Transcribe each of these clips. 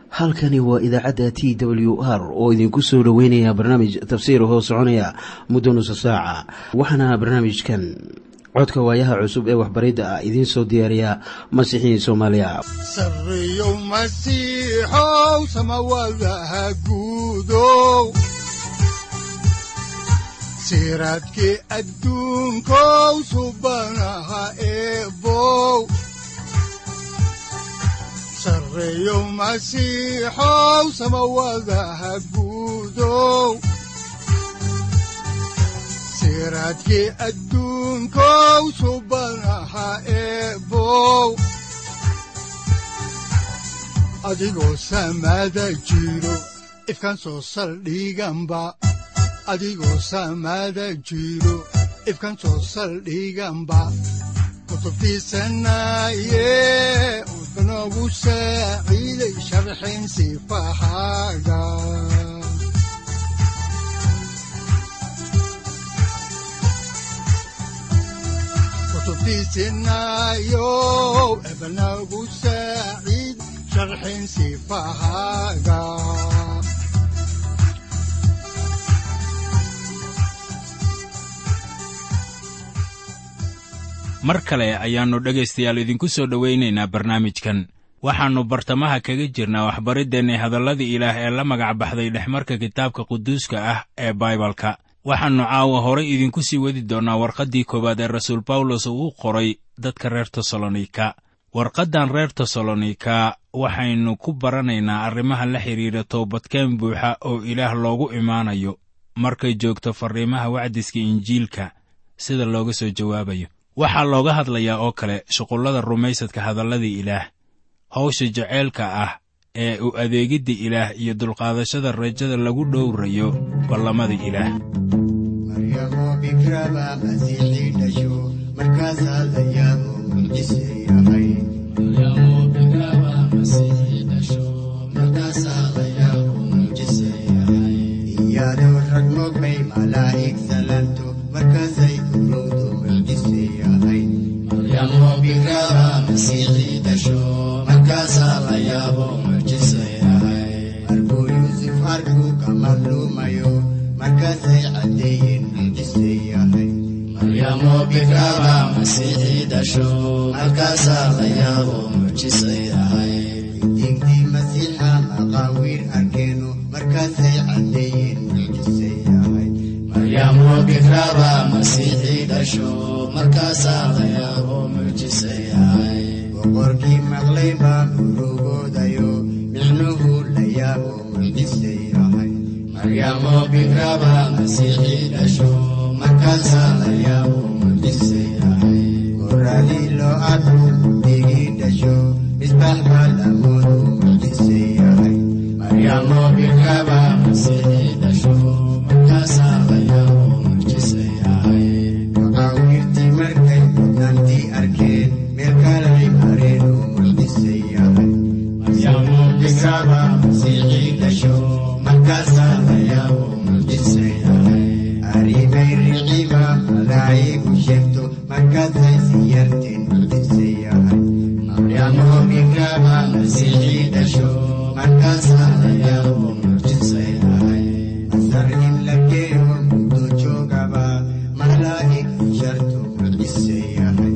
halkani waa idaacadda t w r oo idinku soo dhoweynaya barnaamij tafsiir hoo soconaya muddo nusa saaca waxaana barnaamijkan codka waayaha cusub ee waxbaridda ah idiin soo diyaariya masiixiin soomaaliya sareyow masiixow samawadaha guudow siraadkii adduunkow subanaha eebow sareyow masiixow samawadaha guudow siraadkii adduunkow subanaha eebow adigoo samada jiro ifkan soo saldhiganba adigoo samada jiro ifkan soo saldhiganba kutubtiisanaye udanogu saaciiday sharxin sifahaaga kutubtiisinayow ebanagu saaciid sharxin sifahaaga mar kale ayaannu dhegaystayaal idinku soo dhowaynaynaa barnaamijkan waxaannu bartamaha kaga jirnaa waxbariddeenni hadalladii ilaah ee la magac baxday dhexmarka kitaabka quduuska ah ee baibalka waxaannu caawa horay idinku sii wadi doonnaa warqaddii koowaad ee rasuul bawlos uu u qoray dadka reer tesalonika warqaddan reer tesalonika waxaynu ku baranaynaa arrimaha la xidhiidha toobadkeen buuxa oo ilaah loogu imaanayo markay joogto farriimaha wacdiska injiilka sida looga soo jawaabayo waxaa looga hadlayaa oo kale shuqullada rumaysadka hadalladii ilaah hawsha jaceylka ah ee u adeegidda ilaah iyo dulqaadashada rajada lagu dhowrayo ballamada ilaah maryamoo bikraba masiixii dhasho markaasaa la yaabo mucjise yahay iyadoo rag mogbay malaa'ig salanto markaasay urowdo mucjise yahay markuu yuusuf arkuu ka madluumayo markaasay caddeeyeen mucjise yahay digdii masiixa maqaawiir arkeeno markaasay caddeeyeen mucjise yahay boqorkii maqlay baa urugoodayo micnuhu la yaabo mucjise yahay goradii loo arku digii dhasho misbax baa lamoodu mucjise yahay maqaawiirtii markay mudnantii arkeen meel kalay mareen oo mucjise yahay arrimay riciba malaa'igu sheegto markaasay siyarteen mucjise yahay masar in la geeyo muddo joogaba malaa'ig sharto mucjise yahay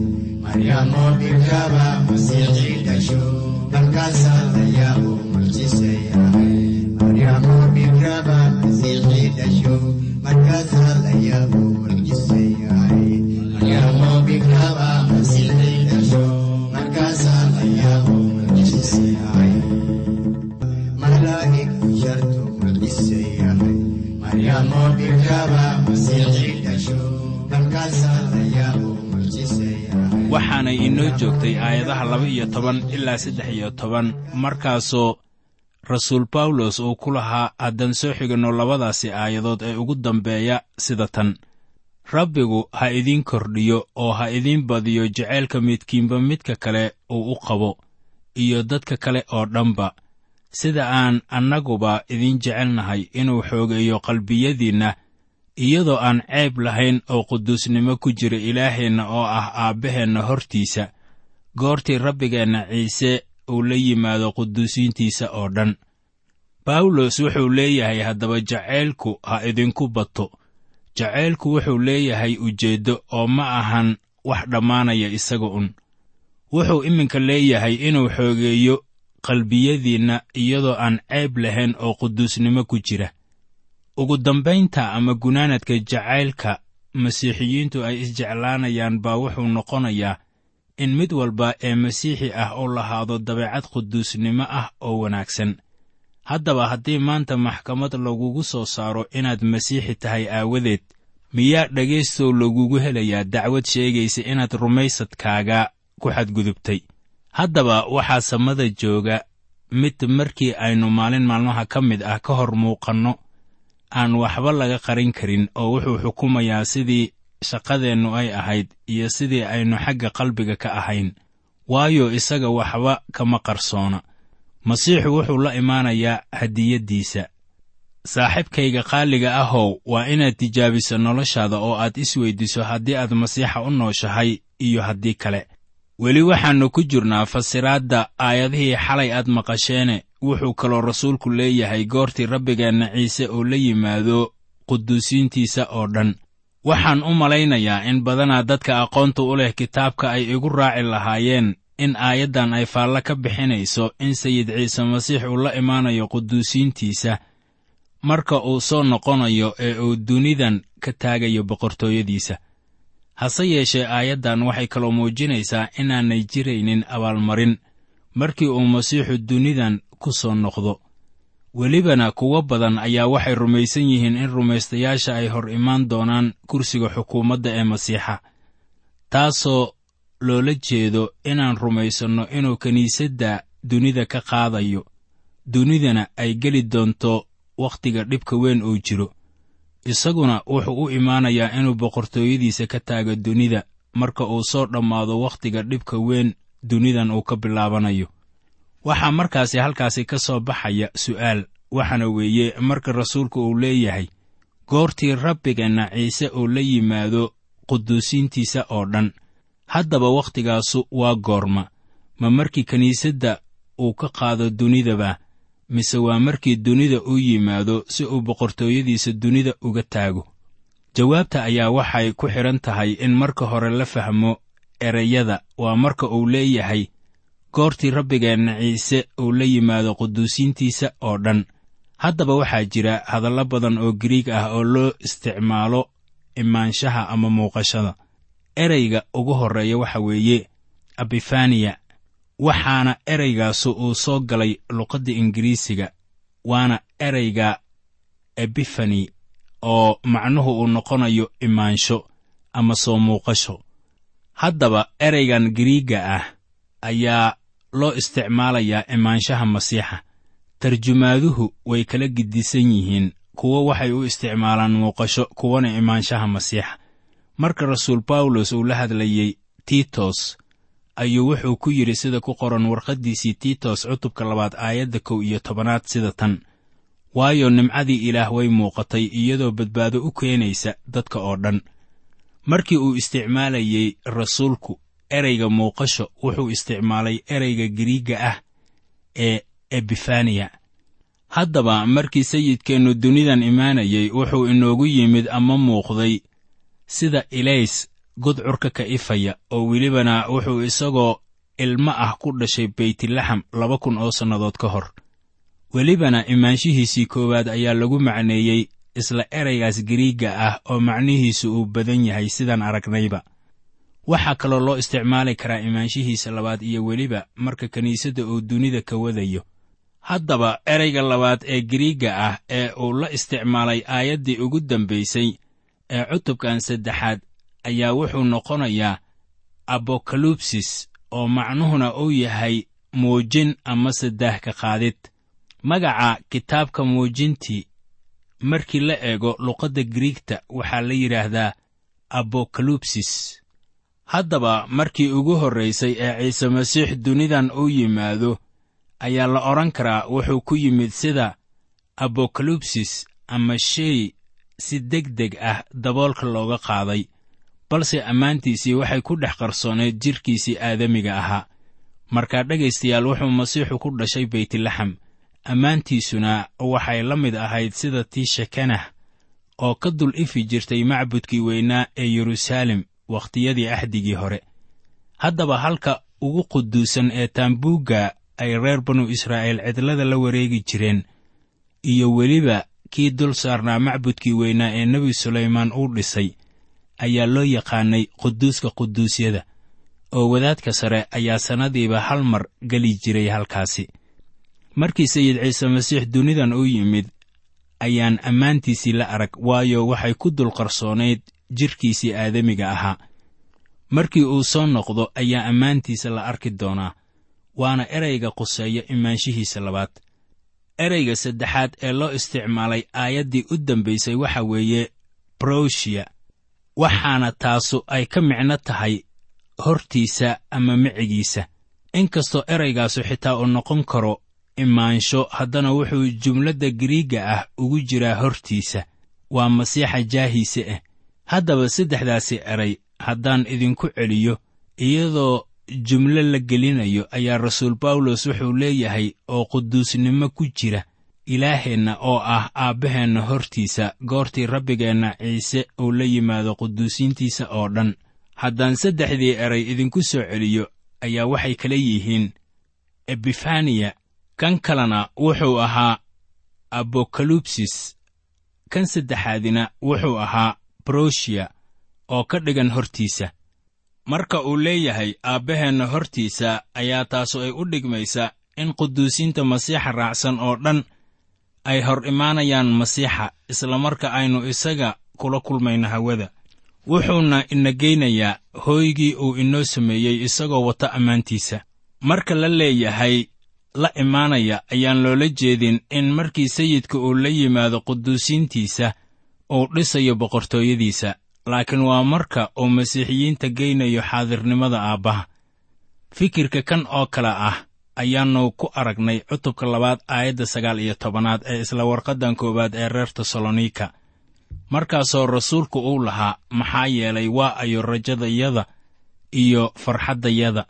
markaasaa la yaabo mucjise yahay maryamoo bikraba masiixii dhasho markaasaa la yaabo mucjise yahay malaa'ig sharto mucjise yahay markaasaa la yaabo mucjise yahay waxaanay inoo joogtay aayadaha laba iyo toban ilaa saddex iyo toban markaasoo rasuul bawlos uu ku lahaa haddaan soo xiganno labadaasi aayadood ee ugu dambeeya sida tan rabbigu ha idiin kordhiyo oo ha idiin badiyo jacaylka midkiinba midka kale uu u qabo iyo dadka kale oo dhanba sida aan annaguba idiin jecelnahay inuu xoogeeyo qalbiyadiinna iyadoo aan ceeb lahayn oo quduusnimo ku jira ilaaheenna oo ah aabbaheenna hortiisa goortii rabbigeenna ciise uu la yimaado quduusiintiisa oo dhan bawlos wuxuu leeyahay haddaba jacaylku ha idinku bato jacaylku wuxuu leeyahay ujeeddo oo ma ahan wax dhammaanaya isaga un wuxuu iminka leeyahay inuu xoogeeyo qalbiyadiinna iyadoo aan ceeb lahayn oo quduusnimo ku jira ugu dambaynta ama gunaanadka jacaylka masiixiyiintu ay isjeclaanayaan baa wuxuu noqonayaa in mid walba ee masiixi ah uu lahaado dabeecad quduusnimo ah oo wanaagsan haddaba haddii maanta maxkamad lagugu soo saaro inaad masiixi tahay aawadeed miyaa dhegaystow lagugu helayaa dacwad sheegaysa inaad rumaysadkaaga ku xadgudubtay haddaba waxaa samada jooga mid markii aynu maalin maalmaha ka mid ah ka hor muuqanno aan waxba laga qarin karin oo wuxuu xukumayaa sidii shaqadeennu ay ahayd iyo sidii aynu xagga qalbiga ka ahayn waayo isaga waxba kama qarsoona masiixu wuxuu la imaanayaa hadiyaddiisa saaxiibkayga qaaliga ahow waa inaad tijaabiso noloshaada oo aad isweyddiso haddii aad masiixa u nooshahay iyo haddii kale weli waxaannu ku jirnaa fasiraadda aayadihii xalay aad maqasheene wuxuu kaloo rasuulku leeyahay goortii rabbigeenna ciise uu la yimaado quduusiintiisa oo dhan waxaan u malaynayaa in badanaa dadka aqoonta u leh kitaabka ay igu raaci lahaayeen in aayaddan ay faallo ka bixinayso in sayid ciise masiix uu la imaanayo quduusiintiisa marka uu soo noqonayo ee uu dunidan ka taagayo boqortooyadiisa hase yeeshee aayaddan waxay kaloo muujinaysaa inaanay jiraynin abaalmarin markii uu masiixu dunidan ku soo noqdo welibana kuwo badan ayaa waxay rumaysan yihiin in rumaystayaasha ay hor imaan doonaan kursiga xukuumadda ee masiixa taasoo loola jeedo inaan rumaysanno inuu kiniisadda dunida ka qaadayo dunidana ay geli doonto wakhtiga dhibka weyn uu jiro isaguna wuxuu u imaanayaa inuu boqortooyadiisa ka taago dunida marka uu soo dhammaado wakhtiga dhibka weyn dunidan uu ka bilaabanayo waxaa markaasi halkaasi ka soo baxaya su'aal waxaana weeye marka rasuulku uu leeyahay goortii rabbigeenna ciise uu la yimaado quduusiintiisa oo dhan haddaba waktigaasu waa goorma ma markii kiniisadda uu ka qaado dunidaba mise waa markii dunida uu yimaado si uu boqortooyadiisa dunida uga taago jawaabta ayaa waxay ku xidhan tahay in marka hore la fahmo ereyada waa marka uu leeyahay goortii rabbigeenna ciise uu la yimaado quduusiintiisa oo dhan haddaba waxaa jira hadallo badan oo giriig ah oo loo isticmaalo imaanshaha ama muuqashada ereyga ugu horreeya waxa weeye abifaniya waxaana ereygaasu uu soo galay luqadda ingiriisiga waana ereyga ebifani oo macnuhu uu noqonayo imaansho ama soo muuqasho haddaba ereygan giriigga ah ayaa loo isticmaalayaa imaanshaha masiixa tarjumaaduhu way kala gedisan yihiin kuwo waxay u isticmaalaan muuqasho kuwana imaanshaha masiixa marka rasuul bawlos uu la hadlayey tiitos ayuu wuxuu ku yidhi sida ku qoran warqaddiisii tiitos cutubka labaad aayadda kow iyo tobanaad sida tan waayo nimcadii ilaah way muuqatay iyadoo badbaado u keenaysa dadka oo dhan markii uu isticmaalayey rasuulku ereyga muuqasho wuxuu isticmaalay ereyga giriigga ah ee ebifaniya haddaba markii sayidkeennu dunidan imaanayey wuxuu inoogu yimid ama muuqday sida ilays gudcurka ka ifaya oo welibana wuxuu isagoo ilmo ah ku dhashay beytlaxam laba kun oo sannadood ka hor welibana imaanshihiisii koowaad ayaa lagu macneeyey isla ereygaas giriigga ah oo macnihiisu uu badan yahay sidaan aragnayba waxaa kaloo loo isticmaali karaa imaanshihiisa labaad iyo weliba marka kiniisadda uu dunida ka wadayo haddaba ereyga labaad ee giriigga ah ee uu la isticmaalay aayaddii ugu dambaysay ee cutubkan saddexaad ayaa wuxuu noqonayaa abokalubsis oo macnuhuna uu yahay muujin amase daah ka qaadid magaca kitaabka muujintii markii la eego luqadda giriigta waxaa la yidhaahdaa abokalubsis haddaba markii ugu horraysay ee ciise masiix dunidan uu yimaado ayaa la odhan karaa wuxuu ku yimid sida abokalubsis ama shay si deg deg ah daboolka looga qaaday balse ammaantiisii waxay ku dhex qarsooneed jidhkiisii aadamiga ahaa markaa dhegaystayaal wuxuu masiixu ku dhashay beytlaxam ammaantiisuna waxay la mid ahayd sida tii shekanah oo ka dul ifi jirtay macbudkii weynaa ee yeruusaalem wakhtiyadii axdigii hore haddaba halka ugu quduusan ee taambuugga ay reer banu israa'iil cidlada la wareegi jireen iyo weliba kii dul saarnaa macbudkii weynaa ee nebi sulaymaan uu dhisay ayaa loo yaqaanay quduuska quduusyada oo wadaadka sare ayaa sannadiiba hal mar geli jiray halkaasi markii sayid ciise masiix dunidan u yimid ayaan ammaantiisii la arag waayo waxay ku dul qarsoonayd jidhkiisii aadamiga ahaa markii uu soo noqdo ayaa ammaantiisa la arki doonaa waana erayga quseeya imaanshihiisa labaad erayga saddexaad ee loo isticmaalay aayaddii u dambaysay waxa weeye browshiya waxaana taasu ay ka micno tahay hortiisa ama micigiisa inkastoo eraygaasu xitaa uu noqon karo imaansho haddana wuxuu jumladda giriigga ah ugu jiraa hortiisa waa masiixa jaahiise ah haddaba saddexdaasi eray haddaan idinku celiyo iyadoo jumlo la gelinayo ayaa rasuul bawlos wuxuu leeyahay oo quduusnimo ku jira ilaaheenna oo ah aabbaheenna hortiisa goortii rabbigeenna ciise uu la yimaado quduusiintiisa oo dhan haddaan saddexdii eray idinku soo celiyo ayaa waxay kala yihiin ebifaniya kan kalena wuxuu ahaa abokalubsis kan saddexaadina wuxuu ahaa broshiya oo ka dhigan hortiisa marka uu leeyahay aabbaheenna hortiisa ayaa taasu ay u dhigmaysa in quduusiinta masiixa raacsan oo dhan ay hor imaanayaan masiixa islamarka aynu isaga kula kulmayno hawada wuxuuna ina geynayaa hooygii uu inoo sameeyey isagoo wata ammaantiisa marka la leeyahay la imaanaya ayaan loola jeedin in markii sayidka uu la yimaado quduusiintiisa uu dhisayo boqortooyadiisa laakiin waa marka uu masiixiyiinta geynayo xaadirnimada aabbaha fikirka kan oo kale ah ayaannu ku aragnay cutubka labaad aayadda sagaal iyo tobanaad ee isla warqaddan koowaad ee reer tesalonika markaasoo rasuulku uu lahaa maxaa yeelay waa ayo rajadayada iyo farxaddayada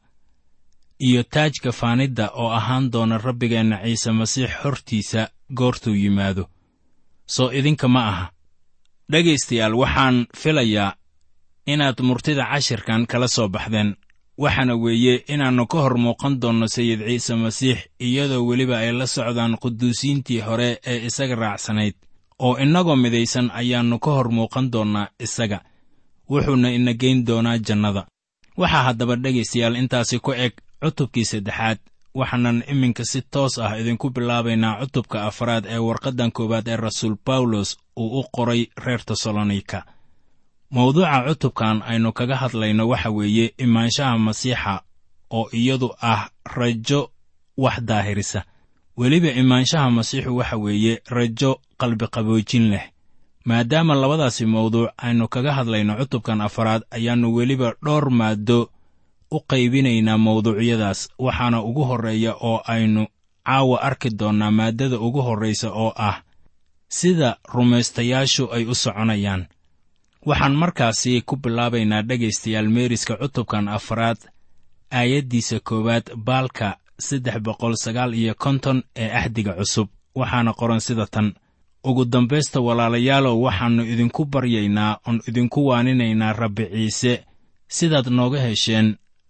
iyo taajka faanidda oo ahaan doona rabbigeenna ciise masiix hortiisa goortuu yimaado soo idinka ma aha dhegaystayaal waxaan filayaa inaad murtida cashirkan kala soo baxdeen waxaana weeye inaannu ka hor muuqan doonno sayid ciise masiix iyadoo weliba ay la socdaan quduusiintii hore ee isaga raacsanayd oo innagoo midaysan ayaannu ka hor muuqan doonnaa isaga wuxuuna ina geyn doonaa jannada waxaa haddaba dhegaystayaal intaasi ku eg cutubkii saddexaad waxaanan iminka si toos ah idinku bilaabaynaa cutubka afraad ee warqaddan koowaad ee rasuul bawlos uu u qoray reer tesalonika mawduuca cutubkan aynu kaga hadlayno waxa weeye imaanshaha masiixa oo iyadu ah rajo wax daahirisa weliba imaanshaha masiixu waxa weeye rajo qalbiqaboojin leh maadaama labadaasi mawduuc aynu kaga hadlayno cutubkan afaraad ayaannu weliba dhowr maaddo u qaybinaynaa mawduucyadaas waxaana ugu horreeya oo aynu caawa arki doonnaa maaddada ugu horraysa oo ah sida rumaystayaashu ay u soconayaan waxaan markaasi ku bilaabaynaa dhegaystayaal meeriska cutubkan afraad aayaddiisa koowaad baalka saddex boqol sagaal iyo konton ee axdiga cusub waxaana qoran sida tan ugu dambaysta walaalayaalow waxaannu idinku baryaynaa oon idinku waaninaynaa rabbi ciise sidaad nooga hesheen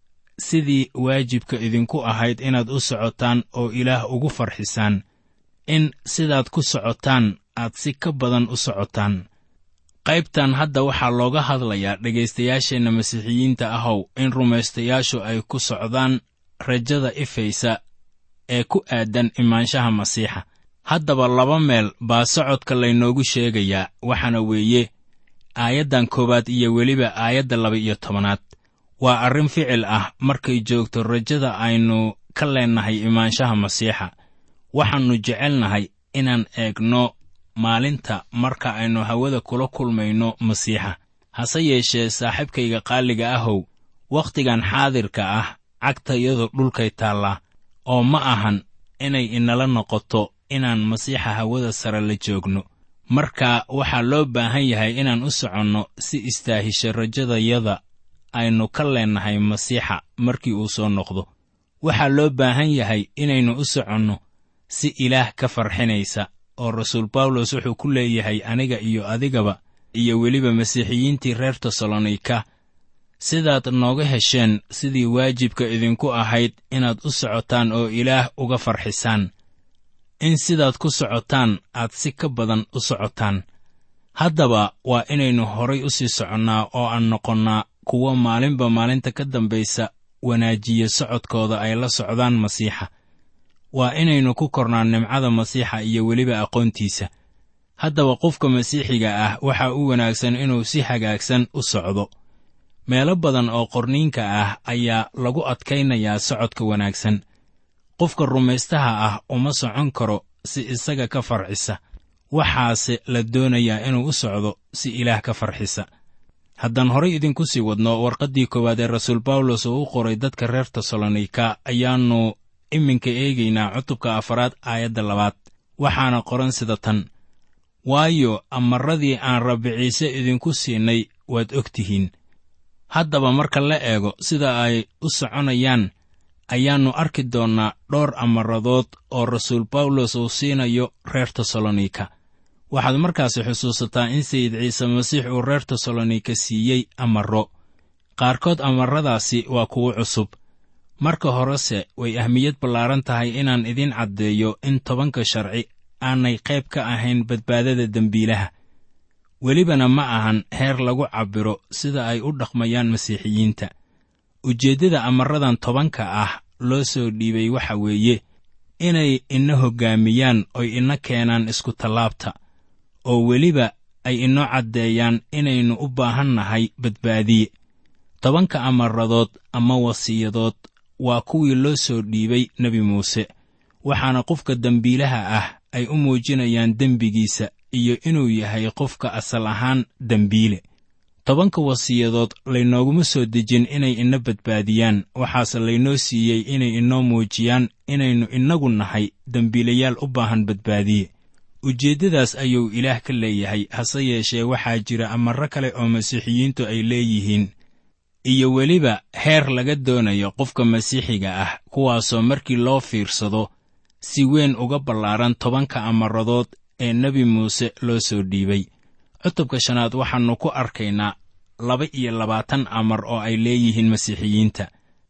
sidii waajibka idinku ahayd inaad u socotaan oo ilaah ugu farxisaan in sidaad ku socotaan aad si ka badan u socotaan qaybtan hadda waxaa looga hadlayaa dhegaystayaasheenna masiixiyiinta ahow in rumaystayaashu ay ku socdaan rajada ifaysa ee ku aadan imaanshaha masiixa haddaba laba meel baa socodka laynoogu sheegayaa waxaana weeye aayaddan koowaad iyo weliba aayadda laba iyo tobanaad waa arrin ficil ah markay joogto rajada aynu ka leennahay imaanshaha masiixa waxaannu jecelnahay inaan eegno maalinta marka aynu hawada kula kulmayno masiixa hase yeeshee saaxiibkayga qaaliga ahow wakhtigan xaadirka ah cagtayadu dhulkay taallaa oo ma ahan inay inala noqoto inaan masiixa hawada sare la joogno marka waxaa loo baahan yahay inaan u soconno si istaahisha rajadayada aynu ka leennahay masiixa markii uu soo noqdo waxaa loo baahan yahay inaynu u soconno si ilaah ka farxinaysa oo rasuul bawlos wuxuu ku leeyahay aniga iyo adigaba iyo weliba masiixiyiintii reer tesalonika sidaad nooga hesheen sidii waajibka idinku ahayd inaad u socotaan oo ilaah uga farxisaan in sidaad ku socotaan aad si ka badan u socotaan haddaba waa inaynu horay u sii soconnaa oo aan noqonnaa kuwo maalinba maalinta ka dambaysa wanaajiya socodkooda ay la socdaan masiixa waa inaynu ku kornaa nimcada masiixa iyo weliba aqoontiisa haddaba qofka masiixiga ah waxaa u wanaagsan inuu si hagaagsan u socdo meelo badan oo qorniinka ah ayaa lagu adkaynayaa socodka wanaagsan qofka rumaystaha ah uma socon karo si isaga ka farxisa waxaase la doonayaa inuu u socdo si ilaah ka farxisa haddaan horay idinku sii wadno warqaddii koowaad ee rasuul bawlos oo u qoray dadka reer tesalonika ayaannu iminka eegaynaa cutubka afaraad aayadda labaad waxaana qoran sida tan waayo amarradii aan rabbi ciise idinku siinay waad og tihiin haddaba marka la eego sida ay u soconayaan ayaannu arki doonnaa dhowr amaradood oo rasuul bawlos uu siinayo reer tesalonika waxaad markaasi xusuusataa in sayid ciise masiix uu reer tesalonika siiyey amarro qaarkood amarradaasi waa kuwo cusub marka horese way ahmiyad ballaaran tahay inaan idiin caddeeyo in tobanka sharci aanay qayb ka ahayn badbaadada dembiilaha welibana ma ahan heer lagu cabbiro sida ay u dhaqmayaan masiixiyiinta ujeeddada amarradan tobanka ah loo soo dhiibay waxa weeye inay ina hoggaamiyaan oy ina keenaan iskutallaabta oo weliba ay inoo caddeeyaan inaynu u baahan nahay badbaadiye tobanka amaradood ama wasiyadood waa kuwii loo soo dhiibay nebi muuse waxaana qofka dembiilaha ah ay u muujinayaan dembigiisa iyo inuu yahay qofka asal ahaan dembiile tobanka wasiyadood laynooguma soo dejin inay ina badbaadiyaan waxaase laynoo siiyey inay inoo muujiyaan inaynu innagu nahay dembiilayaal u baahan badbaadiye ujeeddadaas ayuu ilaah ka leeyahay hase yeeshee waxaa jira amarro kale oo masiixiyiintu ay leeyihiin iyo weliba heer laga doonayo qofka masiixiga ah kuwaasoo markii loo fiirsado si weyn uga ballaaran tobanka amaradood ee nebi muuse loo soo dhiibay cutubka shanaad waxaannu ku arkaynaa laba iyo labaatan amar oo ay leeyihiin masiixiyiinta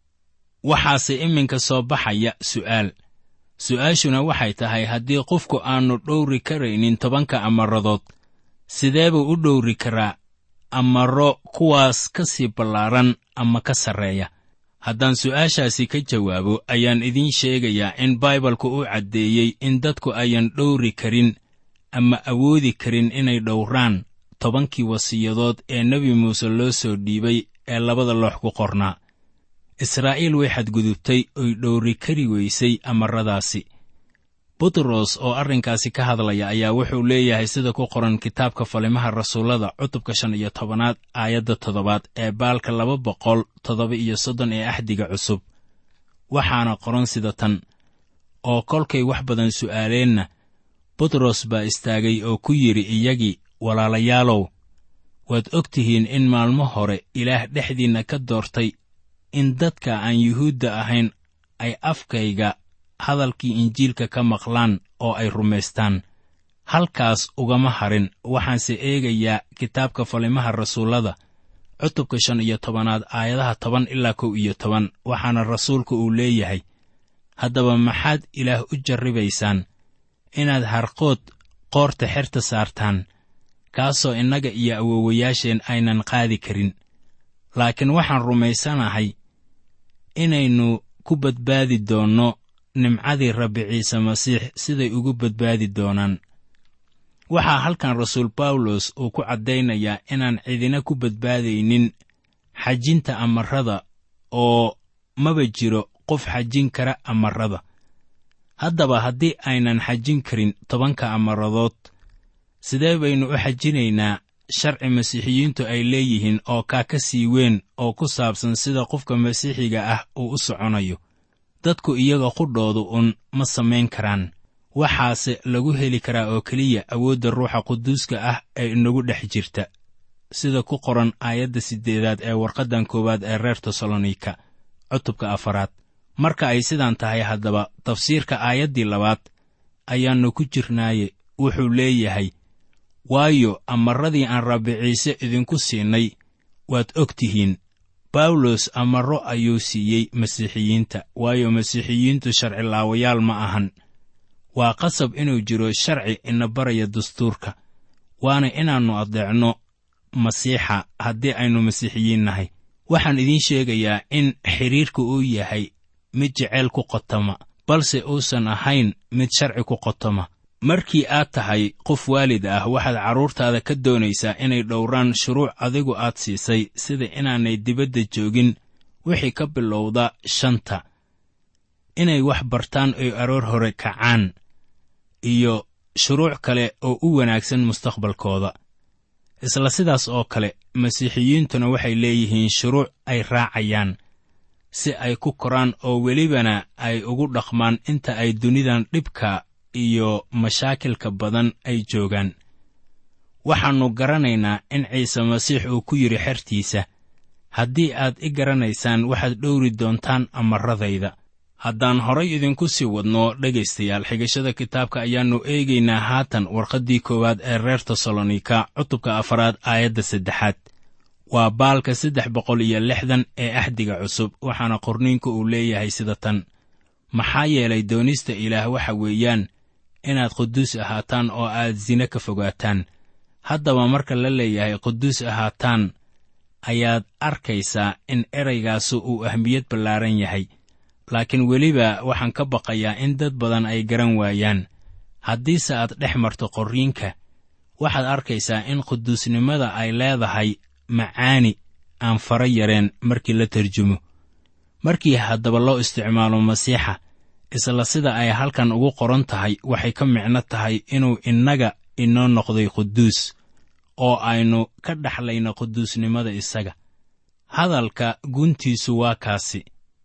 waxaase iminka soo baxaya su'aal su'aashuna waxay tahay haddii qofku aannu dhowri karaynin tobanka amaradood sidee buu u dhowri karaa amarro kuwaas ka sii ballaaran ama ka sarreeya haddaan su'aashaasi ka jawaabo ayaan idiin sheegayaa in baibalku u caddeeyey in dadku ayan dhowri karin ama awoodi karin inay dhowraan tobankii wasiyadood ee nebi muuse loo soo dhiibay ee labada loox ku qornaa israa'iil way xadgudubtay oy dhowri kari weysay amarradaasi butros oo arrinkaasi ka hadlaya ayaa wuxuu leeyahay sida ku qoran kitaabka falimaha rasuullada cutubka shan iyo tobanaad aayadda toddobaad ee baalka laba boqol toddoba iyo soddon ee axdiga cusub waxaana qoran sida tan oo kolkay wax badan su'aaleenna butros baa istaagay oo ku yidhi iyagii walaalayaalow waad og tihiin in maalmo hore ilaah dhexdiinna ka doortay in dadka aan yuhuudda ahayn ay afkayga hadalkii injiilka ka maqlaan oo ay rumaystaan halkaas ugama harin waxaanse eegayaa kitaabka falimaha rasuullada cutubka shan iyo tobanaad aayadaha toban ilaa kow iyo toban waxaana rasuulku uu leeyahay haddaba maxaad ilaah u jarribaysaan inaad harqood qoorta xerta saartaan kaasoo innaga iyo awowayaasheen aynan qaadi karin laakiin waxaan rumaysanahay inaynu ku badbaadi doonno nimcadii rabbi ciise masiix siday ugu badbaadi doonaan waxaa halkan rasuul bawlos uu ku caddaynayaa inaan cidina ku badbaadaynin xajinta amarrada oo maba jiro qof xajin kara amarrada haddaba haddii aynan xajin karin tobanka amaradood sidee baynu u xajinaynaa sharci masiixiyiintu ay leeyihiin oo kaa ka sii weyn oo ku saabsan sida qofka masiixiga ah uu u soconayo dadku iyaga qudhoodu un ma samayn karaan waxaase lagu heli karaa oo keliya awoodda ruuxa quduuska ah ee inagu dhex jirta sida ku qoran aayadda siddeedaad ee warqaddan koowaad ee reer tesalonika cutubka afaraad marka ay sidan tahay haddaba tafsiirka aayaddii labaad ayaannu ku jirnaaye wuxuu leeyahay waayo amarradii aan rabbi ciise idinku siinay waad og tihiin bawlos amarro ayuu siiyey masiixiyiinta waayo masiixiyiintu sharcilaawayaal ma ahan waa qasab inuu jiro sharci ina baraya dastuurka waana inaannu addeecno masiixa haddii aynu masiixiyiin nahay waxaan idiin sheegayaa in xidhiirku uu yahay mid jeceyl ku qotoma balse uusan ahayn mid sharci ku qotoma markii aad tahay qof waalid ah waxaad carruurtaada ka doonaysaa inay dhowraan shuruuc adigu aad siisay sida inaanay dibadda joogin wixii ka bilowda shanta inay wax bartaan oy aroor hore kacaan iyo shuruuc kale oo u wanaagsan mustaqbalkooda isla sidaas oo kale masiixiyiintuna waxay leeyihiin shuruuc ay raacayaan si ay ku koraan oo welibana ay ugu dhaqmaan inta ay dunidan dhibka iyo mashaakilka badan ay joogaan waxaannu garanaynaa in ciise masiix uu ku yidhi xertiisa haddii aad i garanaysaan waxaad dhowri doontaan amarradayda haddaan horay idinku sii wadno dhegaystayaal xigashada kitaabka ayaannu eegaynaa haatan warqaddii koowaad ee reer tesalonika cutubka afaraad aayadda saddexaad waa baalka saddex boqol iyo lixdan ee axdiga cusub waxaana qorniinku uu leeyahay sida tan maxaa yeelay doonista ilaah waxa weeyaan inaad quduus ahaataan oo aad sine ka fogaataan haddaba marka la leeyahay quduus ahaataan ayaad arkaysaa in eraygaasu uu ahmiyad ballaaran yahay laakiin weliba waxaan ka baqayaa in dad badan ay garan waayaan haddiise aad dhex marto qorriinka waxaad arkaysaa in quduusnimada ay leedahay macaani aan fara yareen markii la tarjumo markii haddaba loo isticmaalo masiixa isla sida ay halkan ugu qoran tahay waxay ka micno tahay inuu innaga inoo noqday quduus oo aynu ka dhaxlayno quduusnimada isaga hadalka guntiisu waa kaasi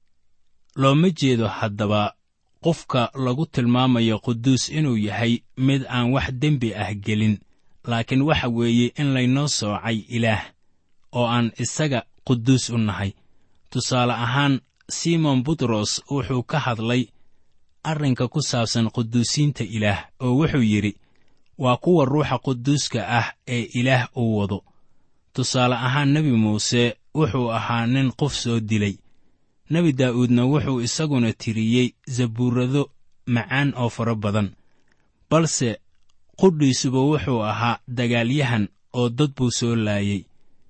looma jeedo haddaba qofka lagu tilmaamayo quduus inuu yahay mid aan wax dembi ah gelin laakiin waxa weeye in laynoo soocay ilaah oo aan isaga quduus u nahay tusaale ahaan simon butros wuxuu ka hadlay arrinka ku saabsan quduusiinta ilaah oo wuxuu yidhi waa kuwa ruuxa quduuska ah ee ilaah uu wado tusaale ahaan nebi muuse wuxuu ahaa nin qof soo dilay nebi daa'uudna wuxuu isaguna tiriyey zabuurrado macaan oo fara badan balse qudhiisuba wuxuu ahaa dagaalyahan oo dad buu soo laayey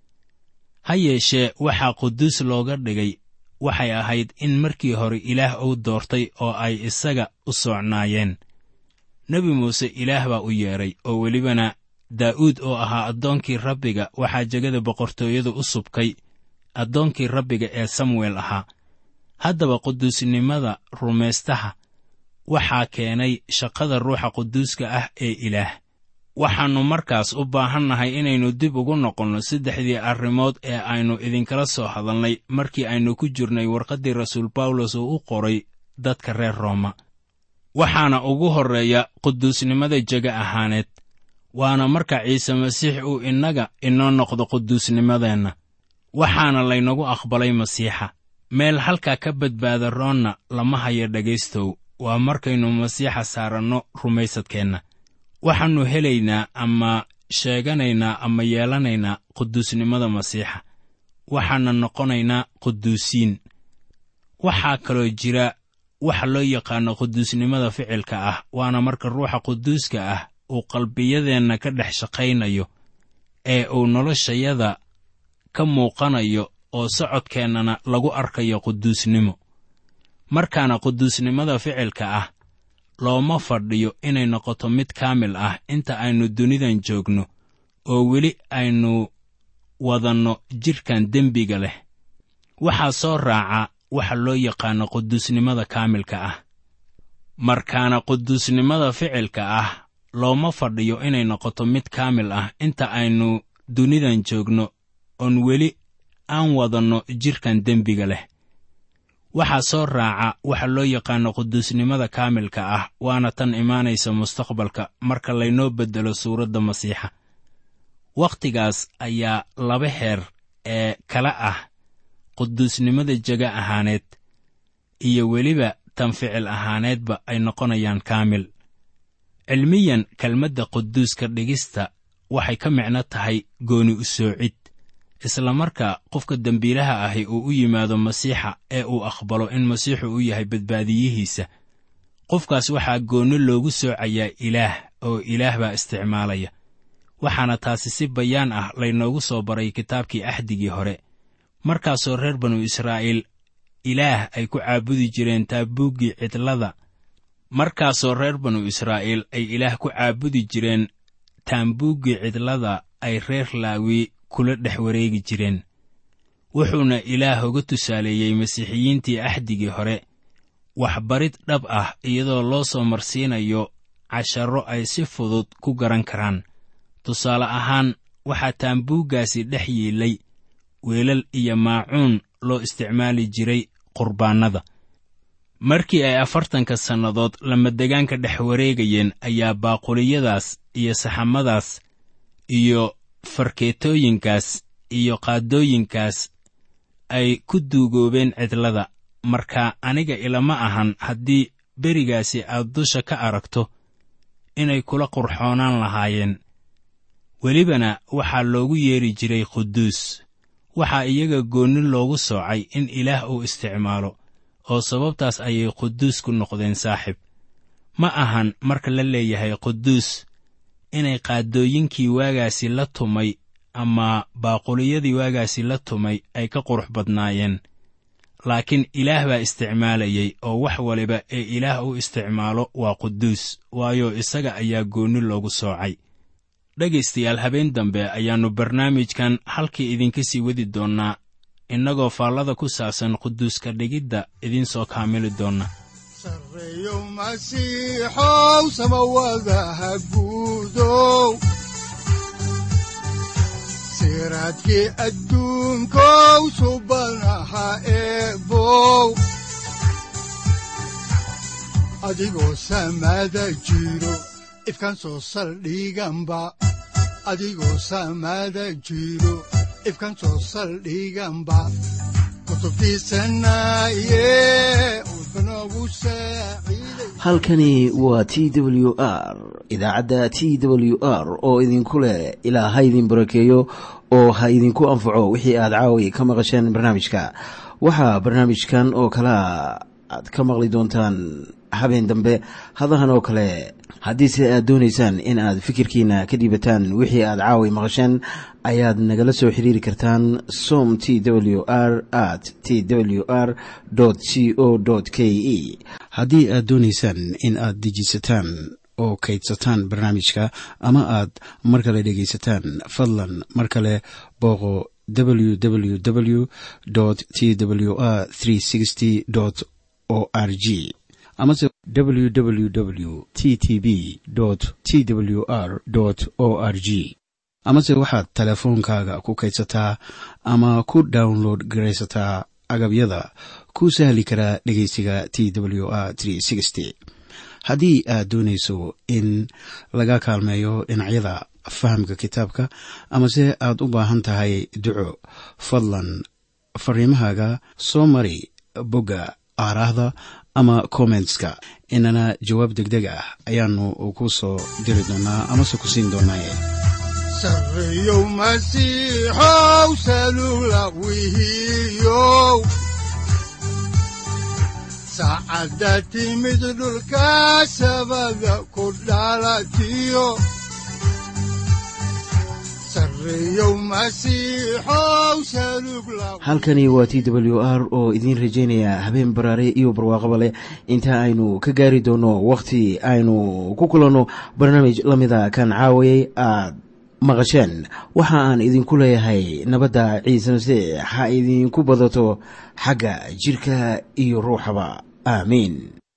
ha yeeshee waxaa quduus looga dhigay waxay ahayd in markii hore ilaah uu doortay oo ay isaga u soocnaayeen nebi muuse ilaah baa u yeedhay oo welibana daa'uud oo ahaa addoonkii rabbiga waxaa jegada boqortooyada u subkay addoonkii rabbiga ee samuel ahaa haddaba quduusnimada rumaystaha waxaa keenay shaqada ruuxa quduuska ah ee ilaah waxaannu markaas u baahannahay inaynu dib ugu noqonno saddexdii arrimood ee aynu idinkala soo hadalnay markii aynu ku jirnay warqaddii rasuul bawlos oo u qoray dadka reer rooma waxaana ugu horreeya quduusnimada jega ahaaneed waana marka ciise masiix uu innaga inoo noqdo quduusnimadeenna waxaana laynagu aqbalay masiixa meel halkaa ka badbaada roonna lama hayo dhegaystow waa markaynu masiixa saaranno rumaysadkeenna waxaannu helaynaa ama sheeganaynaa ama yeelanaynaa quduusnimada masiixa waxaana noqonaynaa quduusiin waxaa kaloo jira waxa loo yaqaano quduusnimada ficilka ah waana marka ruuxa quduuska ah uu qalbiyadeenna ka dhex shaqaynayo ee uu noloshayada ka muuqanayo oo socodkeennana lagu arkayo quduusnimo markaana quduusnimada ficilka ah looma fadhiyo inay noqoto mid kaamil ah inta aynu dunidan joogno oo weli aynu wadanno jidhkan dembiga leh waxaa soo raaca waxa loo yaqaano quduusnimada kaamilka ah markaana quduusnimada ficilka ah looma fadhiyo inay noqoto mid kaamil ah inta aynu dunidan joogno oon weli aan wadanno jidhkan dembiga leh waxaa soo raaca waxa loo yaqaano quduusnimada kaamilka ah waana tan imaanaysa mustaqbalka marka laynoo beddelo suuradda masiixa wakhtigaas ayaa laba heer ee kala ah quduusnimada jega ahaaneed iyo weliba tan ficil ahaaneedba ay noqonayaan kaamil cilmiyan kelmadda quduuska dhigista waxay ka micno tahay gooni u soocid isla markaa qofka dembiilaha ahi uu u yimaado masiixa ee uu aqbalo in masiixu u yahay badbaadiyihiisa qofkaas waxaa goonni loogu soocayaa ilaah oo ilaah baa isticmaalaya waxaana taasi si bayaan ah laynoogu soo baray kitaabkii axdigii hore markaasoo reer banu israa'iil ilaah ay ku caabudi jireen taabuuggii cidlada markaasoo reer banu israa'iil ay ilaah ku caabudi jireen taambuuggii cidlada ay reer laawi kula dhex wareegi jireen wuxuuna ilaah uga tusaaleeyey masiixiyiintii axdigii hore waxbarid dhab ah iyadoo loo soo marsiinayo casharro ay si fudud ku garan karaan tusaale ahaan waxaa taambuuggaasi dhex yiilay weelal iyo maacuun loo isticmaali jiray qurbaannada markii ay afartanka sannadood lamadegaanka dhex wareegayeen ayaa baaquliyadaas iyo saxamadaas iyo farkeetooyinkaas iyo qaadooyinkaas ay ku duugoobeen cidlada marka aniga ilama ahan haddii berigaasi aad dusha ka aragto inay kula qurxoonaan lahaayeen welibana waxaa loogu yeedhi jiray quduus waxaa iyaga goonni loogu soocay in ilaah uu isticmaalo oo sababtaas ayay quduus ku noqdeen saaxib ma ahan marka la leeyahay quduus inay qaadooyinkii waagaasi la tumay ama baaquliyadii waagaasi la tumay ay ka qurux badnaayeen laakiin ilaah baa isticmaalayay oo wax waliba ee ilaah u isticmaalo waa quduus waayo isaga ayaa goonni loogu soocay dhegaystayaal habeen dambe ayaannu barnaamijkan halkii idinka sii wadi doonnaa innagoo faallada ku saabsan quduuska dhigidda idiin soo kaamili doonna sarreeyo masiixow samawadaha guudow siraadkii adduunkow subanaha eebow adigoo samada jiro ifkan soo saldhiganba adigoo samada jiro ifkan soo saldhiganba halkani waa t w r idaacadda t w r oo idinku leh ilaa ha idin barakeeyo oo ha idinku anfaco wixii aad caawi ka maqasheen barnaamijka waxaa barnaamijkan oo kalaa aad ka maqli doontaan habeen dambe hadahan oo kale haddiise aad doonaysaan in aad fikirkiina ka dhiibataan wixii aad caawi maqasheen ayaad nagala soo xiriiri kartaan som t w r at t w r c o k e haddii aad doonaysaan in aad dejiisataan oo kaydsataan barnaamijka ama aad mar kale dhegaysataan fadlan mar kale booqo www t w r o r g amase www t t b t w r o r g amase waxaad teleefoonkaaga ku kaydsataa ama ku download garaysataa agabyada ku sahli karaa dhegeysiga t w r haddii aad doonayso in laga kaalmeeyo dhinacyada fahamka kitaabka amase aad u baahan tahay duco fadlan fariimahaaga soo mari bogga aaraahda ama kommentska inana jawaab degdeg ah ayaanu ku soo diri doonaa amase ku siin doonaaye sarreeyow masiixow salula wihiyow saacadda timid dhulka sabada ku dhalatiyo halkani waa t w r oo idiin rajaynaya habeen baraare iyo barwaaqaba leh inta aynu ka gaari doono wakhti aynu ku kulanno barnaamij la mida kan caawayay aad maqasheen waxa aan idinku leeyahay nabadda ciise masiix ha idinku badato xagga jidhka iyo ruuxaba aamiin